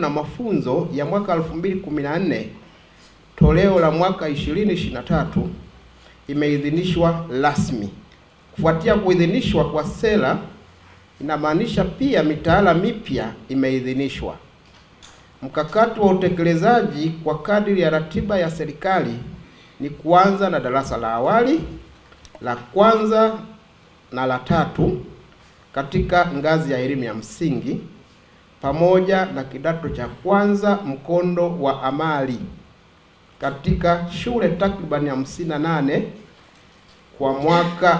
na mafunzo ya mwaka 2014 toleo la mwaka 2023 imeidhinishwa rasmi. Kufuatia kuidhinishwa kwa sera, inamaanisha pia mitaala mipya imeidhinishwa. Mkakati wa utekelezaji kwa kadiri ya ratiba ya serikali ni kuanza na darasa la awali, la kwanza na la tatu katika ngazi ya elimu ya msingi pamoja na kidato cha kwanza mkondo wa amali katika shule takribani hamsini na nane kwa mwaka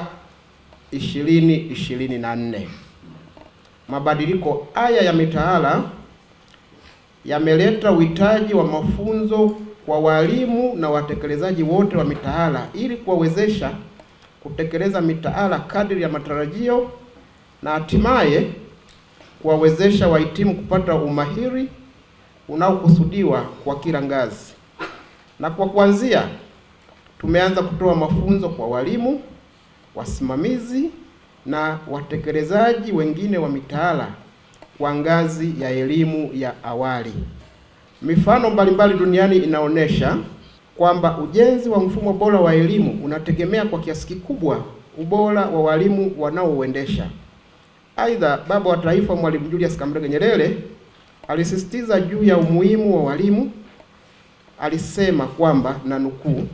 2024. Mabadiliko haya ya mitaala yameleta uhitaji wa mafunzo kwa walimu na watekelezaji wote wa mitaala ili kuwawezesha kutekeleza mitaala kadri ya matarajio na hatimaye kuwawezesha wahitimu kupata umahiri unaokusudiwa kwa kila ngazi. Na kwa kuanzia, tumeanza kutoa mafunzo kwa walimu, wasimamizi na watekelezaji wengine wa mitaala kwa ngazi ya elimu ya awali. Mifano mbalimbali duniani inaonyesha kwamba ujenzi wa mfumo bora wa elimu unategemea kwa kiasi kikubwa ubora wa walimu wanaouendesha. Aidha, baba wa taifa Mwalimu Julius Kambarage Nyerere alisisitiza juu ya umuhimu wa walimu. Alisema kwamba na nukuu,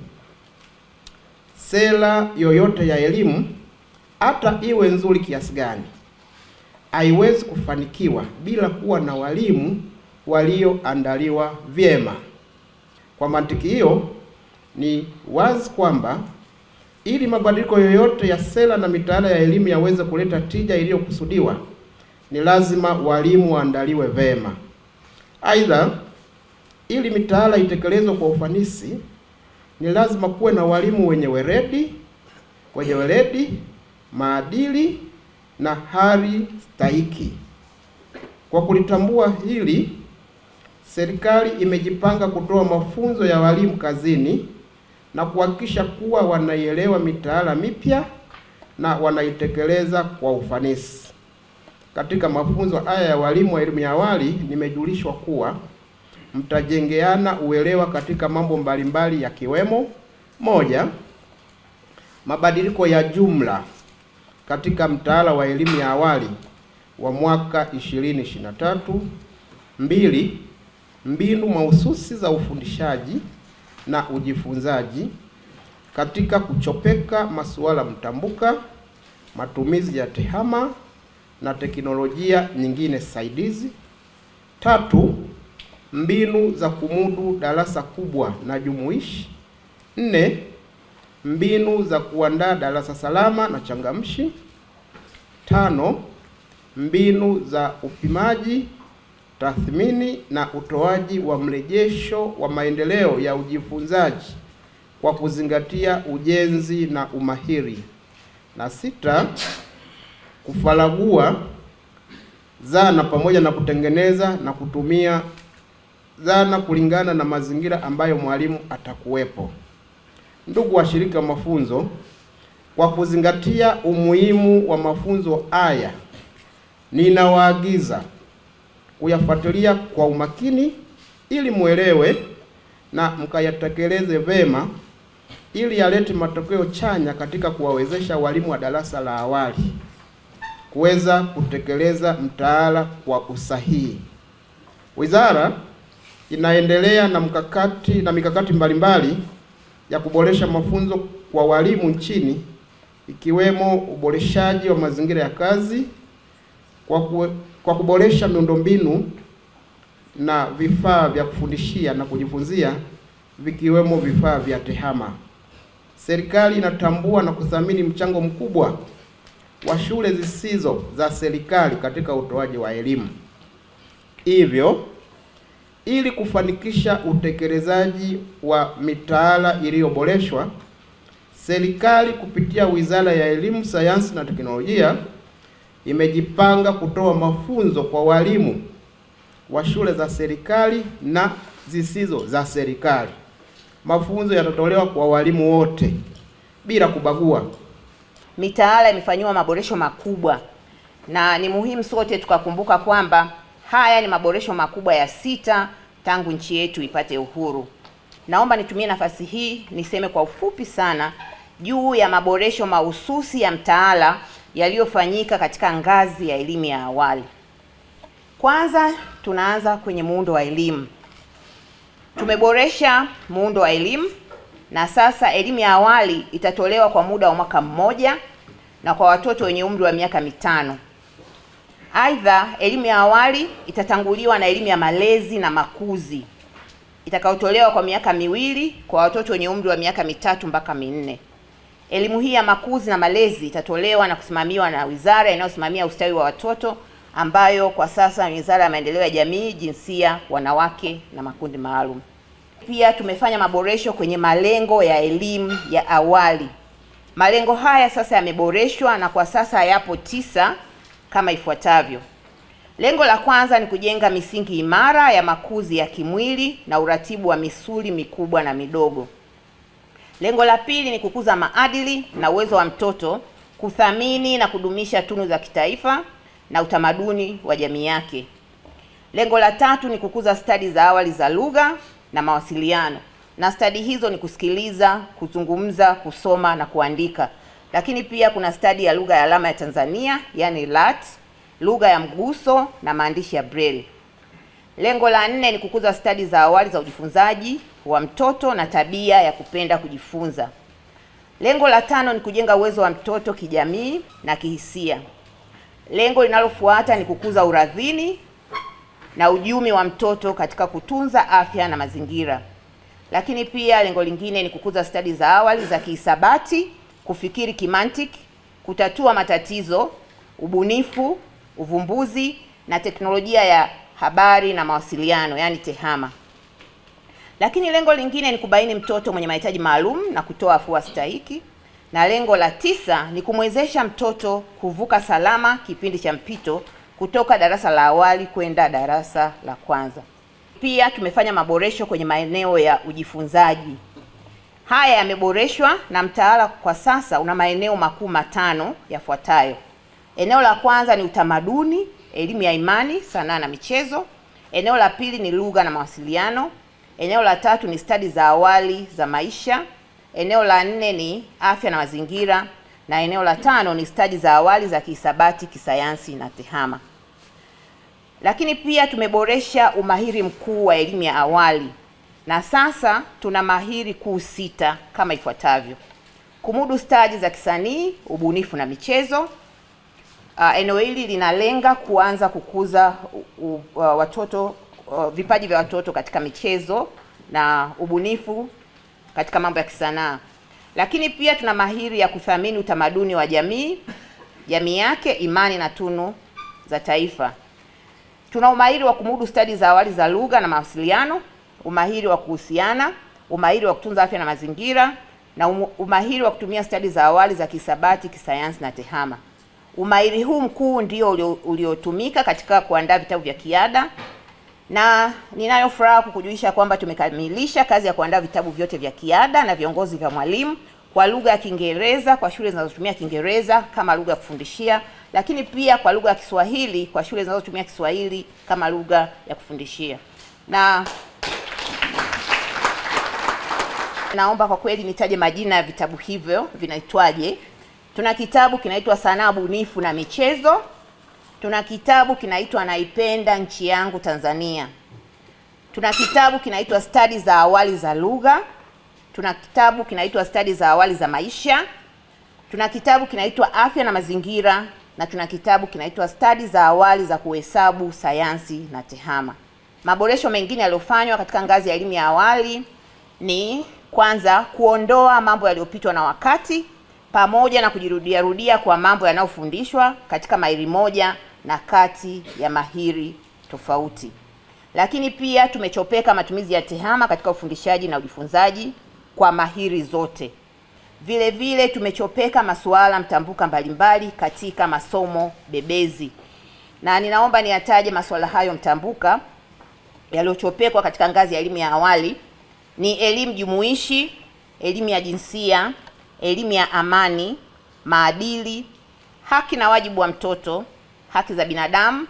sera yoyote ya elimu hata iwe nzuri kiasi gani haiwezi kufanikiwa bila kuwa na walimu walioandaliwa vyema. Kwa mantiki hiyo, ni wazi kwamba ili mabadiliko yoyote ya sera na mitaala ya elimu yaweze kuleta tija iliyokusudiwa, ni lazima walimu waandaliwe vema. Aidha, ili mitaala itekelezwe kwa ufanisi, ni lazima kuwe na walimu wenye weledi, wenye weledi, maadili na hali stahiki. Kwa kulitambua hili, serikali imejipanga kutoa mafunzo ya walimu kazini na kuhakikisha kuwa wanaielewa mitaala mipya na wanaitekeleza kwa ufanisi. Katika mafunzo haya ya walimu wa elimu ya awali, nimejulishwa kuwa mtajengeana uelewa katika mambo mbalimbali yakiwemo: moja, mabadiliko ya jumla katika mtaala wa elimu ya awali wa mwaka 2023; mbili, mbinu mahususi za ufundishaji na ujifunzaji katika kuchopeka masuala mtambuka, matumizi ya tehama na teknolojia nyingine saidizi. Tatu, mbinu za kumudu darasa kubwa na jumuishi. Nne, mbinu za kuandaa darasa salama na changamshi. Tano, mbinu za upimaji, tathmini na utoaji wa mrejesho wa maendeleo ya ujifunzaji kwa kuzingatia ujenzi na umahiri. Na sita, kufaragua zana pamoja na kutengeneza na kutumia zana kulingana na mazingira ambayo mwalimu atakuwepo. Ndugu washiriki wa mafunzo, kwa kuzingatia umuhimu wa mafunzo haya, ninawaagiza kuyafuatilia kwa umakini ili muelewe na mkayatekeleze vema ili yalete matokeo chanya katika kuwawezesha walimu wa darasa la awali kuweza kutekeleza mtaala kwa usahihi. Wizara inaendelea na mkakati na mikakati mbalimbali ya kuboresha mafunzo kwa walimu nchini ikiwemo uboreshaji wa mazingira ya kazi kwa, ku, kwa kuboresha miundombinu na vifaa vya kufundishia na kujifunzia vikiwemo vifaa vya tehama. Serikali inatambua na kuthamini mchango mkubwa wa shule zisizo za serikali katika utoaji wa elimu. Hivyo, ili kufanikisha utekelezaji wa mitaala iliyoboreshwa, serikali kupitia Wizara ya Elimu, Sayansi na Teknolojia imejipanga kutoa mafunzo kwa walimu wa shule za serikali na zisizo za serikali. Mafunzo yatatolewa kwa walimu wote bila kubagua. Mitaala imefanyiwa maboresho makubwa, na ni muhimu sote tukakumbuka kwamba Haya ni maboresho makubwa ya sita tangu nchi yetu ipate uhuru. Naomba nitumie nafasi hii niseme kwa ufupi sana juu ya maboresho mahususi ya mtaala yaliyofanyika katika ngazi ya elimu ya awali. Kwanza tunaanza kwenye muundo wa elimu. Tumeboresha muundo wa elimu na sasa elimu ya awali itatolewa kwa muda wa mwaka mmoja na kwa watoto wenye umri wa miaka mitano. Aidha, elimu ya awali itatanguliwa na elimu ya malezi na makuzi itakayotolewa kwa miaka miwili kwa watoto wenye umri wa miaka mitatu mpaka minne. Elimu hii ya makuzi na malezi itatolewa na kusimamiwa na wizara inayosimamia ustawi wa watoto ambayo kwa sasa ni Wizara ya Maendeleo ya Jamii, Jinsia, Wanawake na Makundi Maalum. Pia tumefanya maboresho kwenye malengo ya elimu ya awali. Malengo haya sasa yameboreshwa na kwa sasa yapo tisa kama ifuatavyo. Lengo la kwanza ni kujenga misingi imara ya makuzi ya kimwili na uratibu wa misuli mikubwa na midogo. Lengo la pili ni kukuza maadili na uwezo wa mtoto kuthamini na kudumisha tunu za kitaifa na utamaduni wa jamii yake. Lengo la tatu ni kukuza stadi za awali za lugha na mawasiliano, na stadi hizo ni kusikiliza, kuzungumza, kusoma na kuandika. Lakini pia kuna stadi ya lugha ya alama ya Tanzania, yani LAT, lugha ya mguso na maandishi ya Braille. Lengo la nne ni kukuza stadi za awali za ujifunzaji wa mtoto na tabia ya kupenda kujifunza. Lengo la tano ni kujenga uwezo wa mtoto kijamii na kihisia. Lengo linalofuata ni kukuza uradhini na ujumi wa mtoto katika kutunza afya na mazingira. Lakini pia lengo lingine ni kukuza stadi za awali za kihisabati, kufikiri kimantiki, kutatua matatizo, ubunifu, uvumbuzi na teknolojia ya habari na mawasiliano, yaani TEHAMA. Lakini lengo lingine ni kubaini mtoto mwenye mahitaji maalum na kutoa afua stahiki, na lengo la tisa ni kumwezesha mtoto kuvuka salama kipindi cha mpito kutoka darasa la awali kwenda darasa la kwanza. Pia tumefanya maboresho kwenye maeneo ya ujifunzaji. Haya yameboreshwa na mtaala kwa sasa una maeneo makuu matano yafuatayo. Eneo la kwanza ni utamaduni, elimu ya imani, sanaa na michezo. Eneo la pili ni lugha na mawasiliano. Eneo la tatu ni stadi za awali za maisha. Eneo la nne ni afya na mazingira, na eneo la tano ni stadi za awali za kihisabati, kisayansi na tehama. Lakini pia tumeboresha umahiri mkuu wa elimu ya awali, na sasa tuna mahiri kuu sita kama ifuatavyo: kumudu stadi za kisanii, ubunifu na michezo. Uh, eneo hili linalenga kuanza kukuza uh, uh, watoto uh, vipaji vya watoto katika michezo na ubunifu katika mambo ya kisanaa. Lakini pia tuna mahiri ya kuthamini utamaduni wa jamii, jamii yake, imani na tunu za taifa. Tuna umahiri wa kumudu stadi za awali za lugha na mawasiliano, umahiri wa kuhusiana, umahiri wa kutunza afya na mazingira na umahiri wa kutumia stadi za awali za kisabati, kisayansi na tehama. Umahiri huu mkuu ndio uliotumika katika kuandaa vitabu vya kiada na ninayo furaha kukujulisha kwamba tumekamilisha kazi ya kuandaa vitabu vyote vya kiada na viongozi vya mwalimu kwa lugha ya Kiingereza kwa shule zinazotumia Kiingereza kama lugha ya kufundishia, lakini pia kwa lugha ya Kiswahili kwa shule zinazotumia Kiswahili kama lugha ya kufundishia. Na naomba kwa kweli nitaje majina ya vitabu hivyo vinaitwaje. Tuna kitabu kinaitwa Sanaa Bunifu na Michezo. Tuna kitabu kinaitwa Naipenda Nchi Yangu Tanzania. Tuna kitabu kinaitwa Stadi za Awali za Lugha. Tuna kitabu kinaitwa Stadi za Awali za Maisha. Tuna kitabu kinaitwa Afya na Mazingira na tuna kitabu kinaitwa Stadi za Awali za Kuhesabu, Sayansi na Tehama. Maboresho mengine yaliyofanywa katika ngazi ya elimu ya awali ni kwanza, kuondoa mambo yaliyopitwa na wakati pamoja na kujirudia rudia kwa mambo yanayofundishwa katika mahiri moja na kati ya mahiri tofauti. Lakini pia tumechopeka matumizi ya tehama katika ufundishaji na ujifunzaji kwa mahiri zote. Vile vile tumechopeka masuala mtambuka mbalimbali katika masomo bebezi, na ninaomba niyataje masuala hayo mtambuka yaliyochopekwa katika ngazi ya elimu ya awali ni elimu jumuishi, elimu ya jinsia, elimu ya amani, maadili, haki na wajibu wa mtoto, haki za binadamu,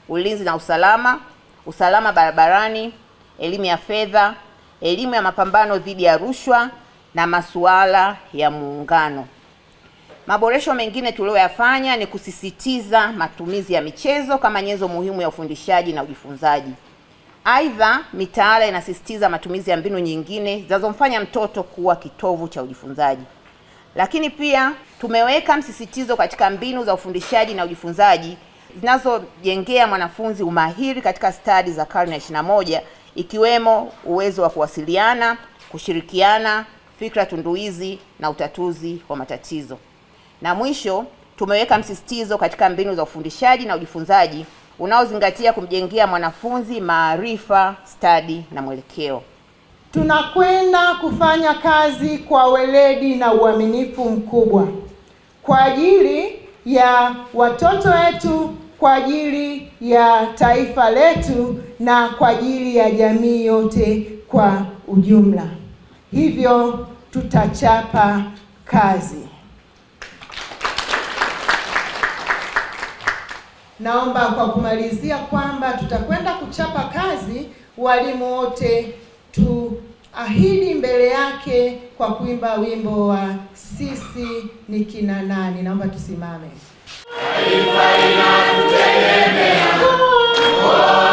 ulinzi na usalama, usalama barabarani, elimu ya fedha, elimu ya mapambano dhidi ya rushwa na masuala ya muungano. Maboresho mengine tuliyoyafanya ni kusisitiza matumizi ya michezo kama nyenzo muhimu ya ufundishaji na ujifunzaji. Aidha, mitaala inasisitiza matumizi ya mbinu nyingine zinazomfanya mtoto kuwa kitovu cha ujifunzaji. Lakini pia tumeweka msisitizo katika mbinu za ufundishaji na ujifunzaji zinazojengea mwanafunzi umahiri katika stadi za karne ya 21 ikiwemo uwezo wa kuwasiliana, kushirikiana, fikra tunduizi na utatuzi wa matatizo. Na mwisho, tumeweka msisitizo katika mbinu za ufundishaji na ujifunzaji unaozingatia kumjengea mwanafunzi maarifa, stadi na mwelekeo. Tunakwenda kufanya kazi kwa weledi na uaminifu mkubwa kwa ajili ya watoto wetu, kwa ajili ya taifa letu na kwa ajili ya jamii yote kwa ujumla. Hivyo tutachapa kazi. Naomba kwa kumalizia kwamba tutakwenda kuchapa kazi, walimu wote tuahidi mbele yake kwa kuimba wimbo wa sisi ni kina nani. Naomba tusimame. Taifa linatutegemea.